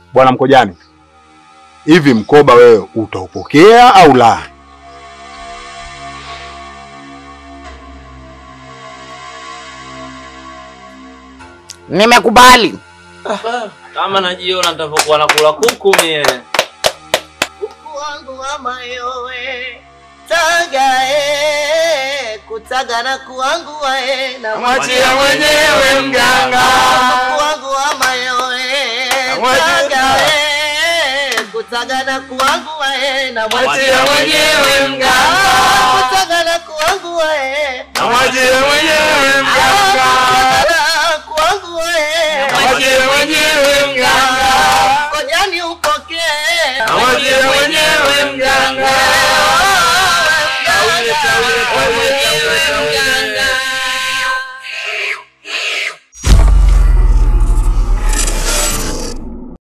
Bwana Mkojani, hivi mkoba wewe utaupokea au la? Nimekubali. Kama najiona nitavyokuwa nakula kuku mie. Kuku wangu wa mayowe tagae kutaga na kuangu wae na Mwachia mwenyewe mganga. Kuku wangu wa mayowe Mwachia- tagae kutaga na kuangu wae na Mwachia mwenyewe mganga. kutaga na kuangu wae Mwachie mwenyewe mganga. kutaga na kuangu wae Mwachie mwenyewe mganga.